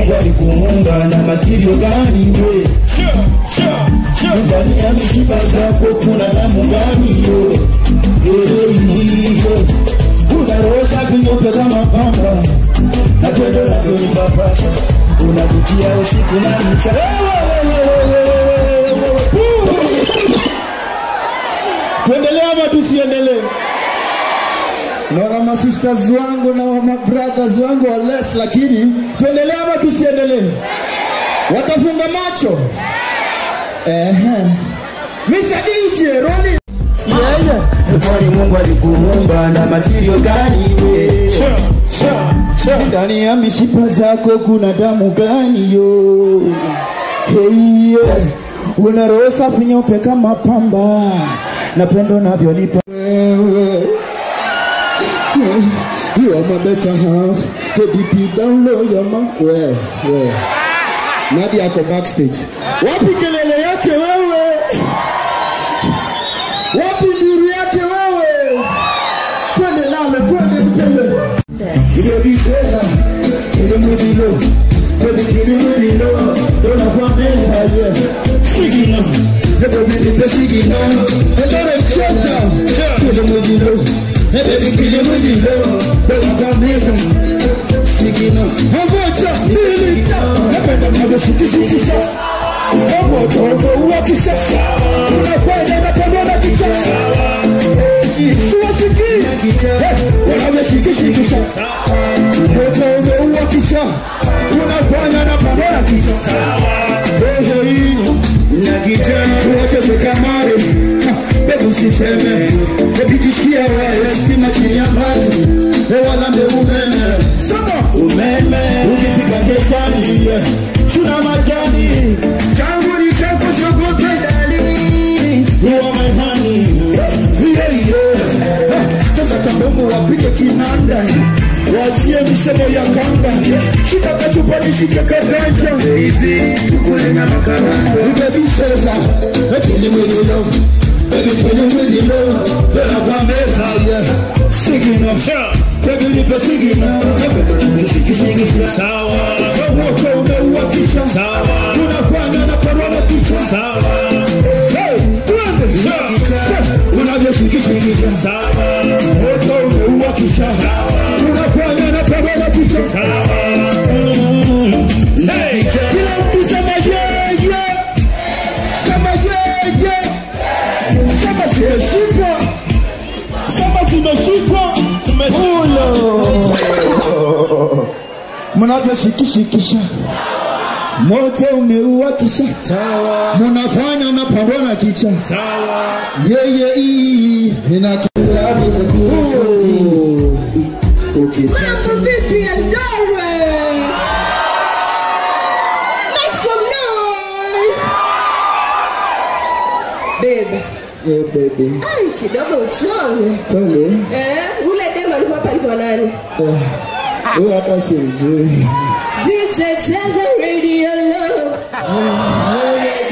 Mungu alikuumba na matirio gani we? Ndani ya mishipa zako kuna damu gani yo? Una roho safi nyeupe kama pamba na tendo lako ni papasa, unavutia usiku na mchana. tuendelee ama tusiendelee naona masisters wangu na mabrothers wangu wa less lakini tuendelee ama tusiendelee watafunga macho Ehe. Mr. DJ Rolling Yeah, yeah. Kwani Mungu alikuumba na matirio gani we? ndani ya mishipa zako kuna damu gani yo hey, yeah. una roho safi nyeupe kama pamba na pendo navyonipa wewe You are my better half. Hey, DP down low, your man. Where, where? Nadia ako backstage. Wapi kelele yake wewe? Wapi nduru yake wewe? Twende nalo, twende mpele. Iliyojiteza ilimudilo kwenye kilimudilo dona kwa meza yeah. Sigino Zebo vilipe sigino Endore mcheza Kilimudilo Ebe kilimudilo dona kwa meza Sigino Hamoja mbili Napenda mnago shikishikisha Omo togo uwakisha Unafanya na pamoja kisha Siwasikii Wanavyoshikishikisha moto umeuwakisha unafanya na pamoja kisha roho hii na kitendo tuwacheze kamari bebu siseme epitishia waya stima chini ya maji ewalambe umeme soma umeme ukifika getani chuna majani changu ni chako sokote dali you are my honey yeah, yeah. sasa kabomu wapige kinanda wachie misemo ya kanga shika kachupa nishike kaganja tukule nyama karanga ubebicheza ekilimwililo ebikilimwililo bela kwa meza ye sigino bebilipe sigino ebebelekishikishikisha sawa wote umeuwakisha sawa unafanya na parona kisha sawa Hey, twende unavyoshikishikisha sawa moto umeuwakisha unafanya na parona kisha sawa Hey, kila mtu sema yeye sema yeye sema zimeshikwa sema zimeshikwa mnavyoshikishikisha moto umeuwakisha munafanya mnapambana kicha yeye hii ina Mambo vipi Eldoret? Make some noise. Babe, Eh, baby ai kidogo uchovu. pole Eh, ule demo alikuwa hapa alikuwa nani? Eh, huyo hata simjui DJ cheza radio love.